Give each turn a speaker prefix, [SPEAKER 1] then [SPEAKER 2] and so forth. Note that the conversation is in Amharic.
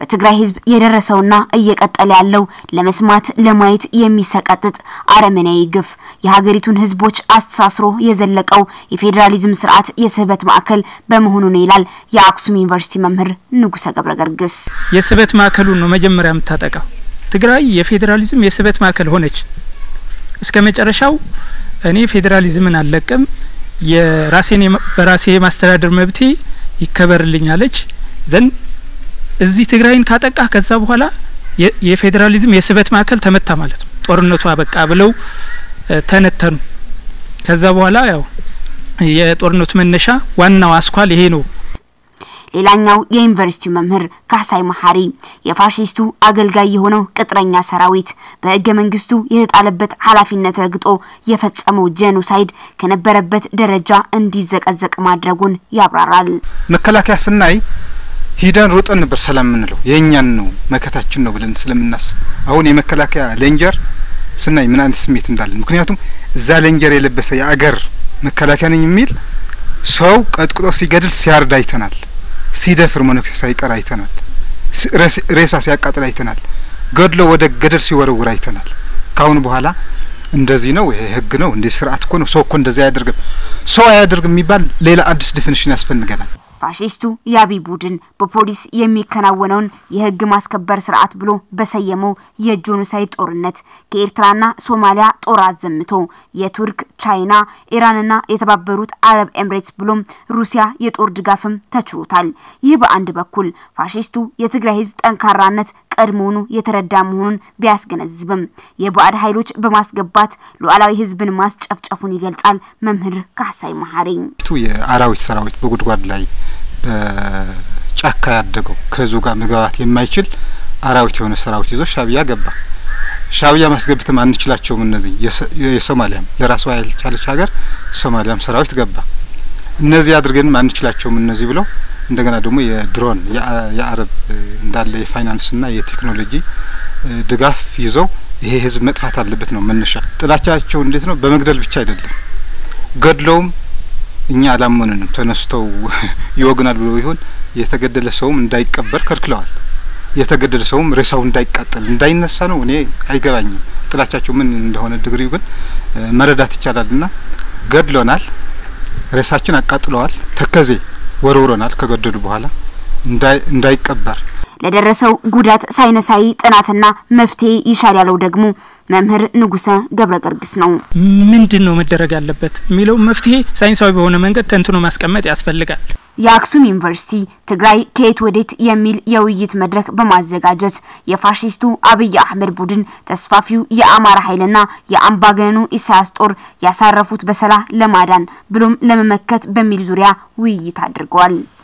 [SPEAKER 1] በትግራይ ህዝብ የደረሰውና እየቀጠለ ያለው ለመስማት ለማየት የሚሰቀጥጥ አረመኔያዊ ግፍ የሀገሪቱን ህዝቦች አስተሳስሮ የዘለቀው የፌዴራሊዝም ስርዓት የስህበት ማዕከል በመሆኑ ነው ይላል የአክሱም ዩኒቨርሲቲ መምህር ንጉሰ ገብረ ገርግስ።
[SPEAKER 2] የስህበት ማዕከሉን ነው መጀመሪያ የምታጠቃው። ትግራይ የፌዴራሊዝም የስህበት ማዕከል ሆነች። እስከ መጨረሻው እኔ ፌዴራሊዝምን አልለቅም፣ የራሴን በራሴ የማስተዳደር መብቴ ይከበርልኛለች ዘንድ እዚህ ትግራይን ካጠቃ ከዛ በኋላ የፌዴራሊዝም የስህበት ማዕከል ተመታ ማለት ነው። ጦርነቱ አበቃ ብለው ተነተኑ። ከዛ በኋላ ያው የጦርነቱ መነሻ ዋናው አስኳል ይሄ ነው።
[SPEAKER 1] ሌላኛው የዩኒቨርሲቲው መምህር ካሳይ መሀሪ የፋሽስቱ አገልጋይ የሆነው ቅጥረኛ ሰራዊት በህገ መንግስቱ የተጣለበት ኃላፊነት ረግጦ የፈጸመው ጄኖሳይድ ከነበረበት ደረጃ እንዲዘቀዘቅ ማድረጉን ያብራራል።
[SPEAKER 3] መከላከያ ስናይ ሂደን ሮጠን ነበር ሰላም የምንለው የእኛን ነው መከታችን ነው ብለን ስለምናስብ አሁን የመከላከያ ሌንጀር ስናይ ምን አይነት ስሜት እንዳለን ምክንያቱም እዛ ሌንጀር የለበሰ የአገር መከላከያ ነኝ የሚል ሰው ቀጥቅጦ ሲገድል ሲያርድ አይተናል። ሲደፍር መነኩሴ ሳይቀር አይተናል። ሬሳ ሲያቃጥል አይተናል። ገድሎ ወደ ገደል ሲወረውር አይተናል። ካሁን በኋላ እንደዚህ ነው፣ ይሄ ህግ ነው፣ እንዲህ ስርዓት እኮ ነው፣ ሰው እኮ እንደዚህ አያደርግም፣ ሰው አያደርግም የሚባል ሌላ አዲስ ዲፊኒሽን ያስፈልገናል።
[SPEAKER 1] ፋሺስቱ የአብይ ቡድን በፖሊስ የሚከናወነውን የህግ ማስከበር ስርዓት ብሎ በሰየመው የጄኖሳይድ ጦርነት ከኤርትራና ሶማሊያ ጦር አዘምቶ የቱርክ፣ ቻይና፣ ኢራንና የተባበሩት አረብ ኤምሬትስ ብሎም ሩሲያ የጦር ድጋፍም ተችሮታል። ይህ በአንድ በኩል ፋሺስቱ የትግራይ ህዝብ ጠንካራነት ቀድሞውኑ የተረዳ መሆኑን ቢያስገነዝብም የባዕድ ኃይሎች በማስገባት ሉዓላዊ ህዝብን ማስጨፍጨፉን ይገልጻል መምህር ካሳይ መሀሪ።
[SPEAKER 3] የአራዊት ሰራዊት በጉድጓድ ላይ በጫካ ያደገው ከህዝቡ ጋር መግባባት የማይችል አራዊት የሆነ ሰራዊት ይዞ ሻዕቢያ ገባ። ሻዕቢያ ማስገብትም አንችላቸውም። እነዚህ የሶማሊያም ለራሷ ያልቻለች ሀገር ሶማሊያም ሰራዊት ገባ። እነዚህ አድርገንም አንችላቸውም እነዚህ ብለው እንደገና ደግሞ የድሮን የአረብ እንዳለ የፋይናንስና የቴክኖሎጂ ድጋፍ ይዘው ይሄ ህዝብ መጥፋት አለበት ነው መነሻ። ጥላቻቸው እንዴት ነው? በመግደል ብቻ አይደለም፣ ገድለውም እኛ አላመኑንም ተነስተው ይወግናል ብሎ ይሆን የተገደለ ሰውም እንዳይቀበር ከልክለዋል። የተገደለ ሰውም ሬሳው እንዳይቃጠል እንዳይነሳ ነው። እኔ አይገባኝም ጥላቻቸው ምን እንደሆነ ድግሪው ግን መረዳት ይቻላልና ገድሎናል፣ ሬሳችን አቃጥለዋል፣ ተከዜ ወርውረናል ከገደሉ በኋላ እንዳይቀበር
[SPEAKER 1] ለደረሰው ጉዳት ሳይንሳዊ ጥናትና መፍትሄ ይሻል ያለው ደግሞ መምህር ንጉሰ ገብረ ገርግስ ነው።
[SPEAKER 2] ምንድን ነው መደረግ ያለበት የሚለው መፍትሄ ሳይንሳዊ በሆነ መንገድ ተንትኖ ማስቀመጥ ያስፈልጋል።
[SPEAKER 1] የአክሱም ዩኒቨርሲቲ ትግራይ ከየት ወዴት የሚል የውይይት መድረክ በማዘጋጀት የፋሽስቱ አብይ አህመድ ቡድን ተስፋፊው የአማራ ኃይልና የአምባገነኑ ኢሳያስ ጦር ያሳረፉት በሰላ ለማዳን ብሎም ለመመከት በሚል ዙሪያ ውይይት አድርገዋል።